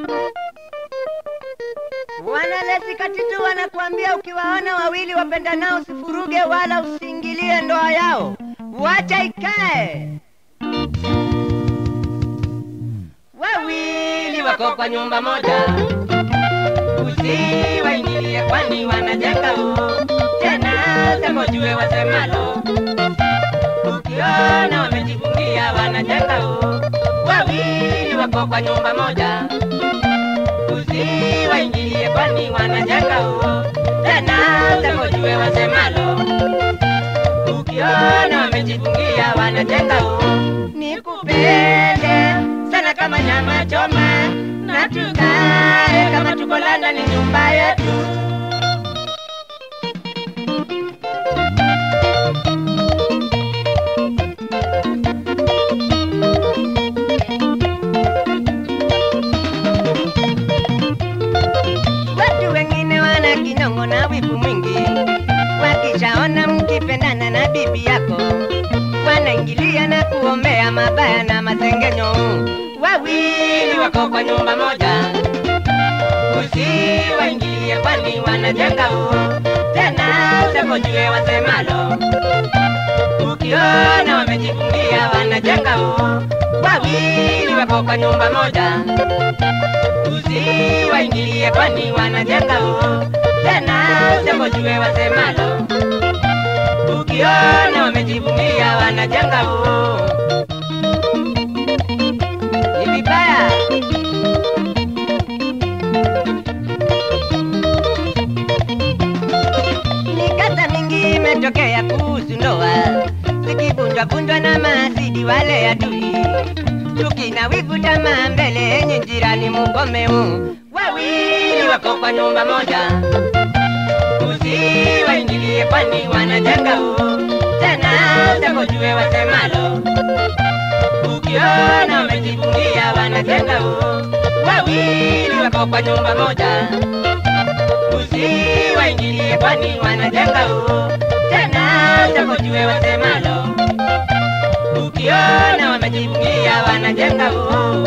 Wanalezi katitu wanakuambia ukiwaona wawili wapendanao usifuruge wala usiingilie ndoa yao, wacha ikae. Wawili wako kwa nyumba moja, usiwaingilie kwani wanajenga huu tena, sema ujue wasemalo. Ukiona wamejifungia wanajenga huu, wawili wako kwa nyumba moja usiwaingilie kwani wanajenga huo tena, sema ujue wasemalo. Ukiona wamejifungia wanajenga huo, nikupende sana kama nyama choma, na tukae kama tuko London, ni nyumba yetu. Watu wengine wana kinyongo na wivu mwingi, wakishaona mkipendana na bibi yako, wanaingilia na kuombea mabaya na masengenyo. Wawili wako kwa nyumba moja, usiwaingilie kwani wanajenga huo tena, usipojue wasemalo. Ukiona wamejifungia wanajenga huo, wawili wako kwa nyumba moja usiwaingilie kwani wanajenga huo tena, usipojue wasemalo. Ukiona wamejivunia wanajenga huo, ni vibaya. Mikasa mingi imetokea kuhusu ndoa, zikivunjwa vunjwa na maasidi wale adui chuki na wivu, tamaa mbele yenye jirani mugomeu. Wawili wako kwa nyumba moja, usiwaingilie kwani wanajenga huo tena, usipojue wasemalo. Ukiona wamejifungia wanajenga huo, wawili wako kwa nyumba moja, usiwaingilie kwani wanajenga huo tena, usipojue wasemalo ukiona wamejifungia wanajenga huo.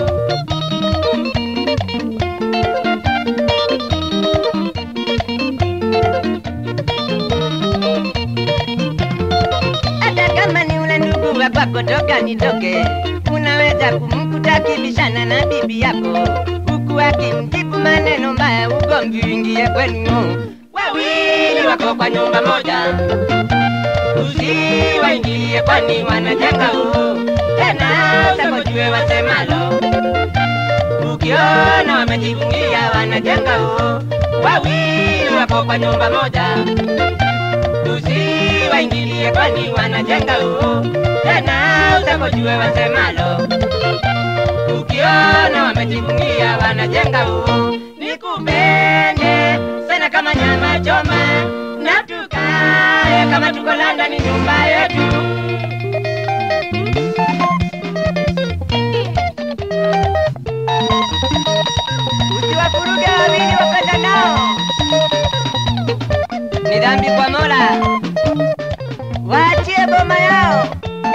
Hata kama ni ule ndugu wa kwako toka nitoke, unaweza kumkuta kibishana na bibi yako, huku akimjibu maneno mbaya, ugomvi uingie kwenu. Wawili wako kwa nyumba moja usiwaingilie kwani wanajenga huo tena, usipojue wasemalo. Ukiona wamejifungia wanajenga huo, wawili wako kwa nyumba moja, usiwaingilie kwani wanajenga huo tena, usipojue wasemalo. Ukiona wamejifungia wanajenga huo, nikupende sana kama nyama choma na tukae kama tuko London, ni nyumba yetu. Usiwafuruge wawili wapenda nao, ni dhambi kwa Mola. Waachie boma yao.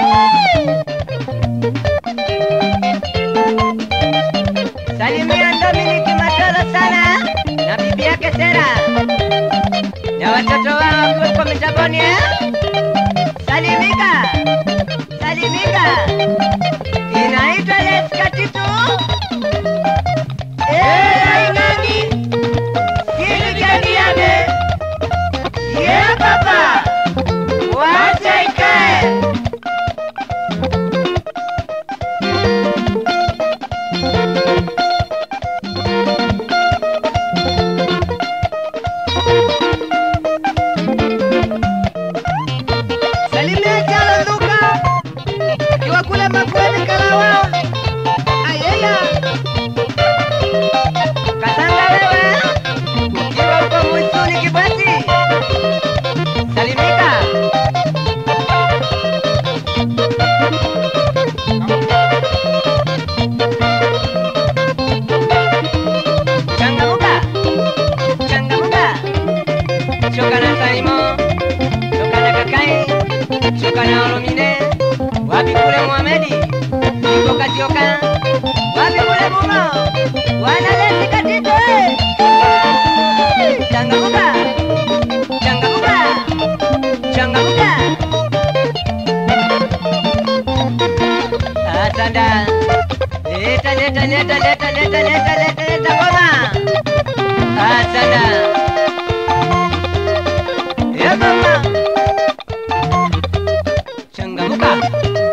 Salimia Dominiki Matolo sana na bibi yake Sera na watoto wao wakiwepo mitamboni eh? Salimika, salimika, inaitwa Leskatitu Ing'ang'i Kiligeniane ye papa wacha ikae Salimia Jalo Nduka akiwa kule Makueni Kalawa. Ayaya, Kasanga wewe ukiwa uko Mwisuni Kibwati, salimika. Changamuka, changamuka, choka na Salimo, choka na Kakai, choka na Olomide, wapi kule Muhamedi, iko Kasioka, wapi kule Mumo, wanalezi Leta, leta, leta, leta, leta, leta, leta, leta ngoma. Asante. Ya mama. Changamuka.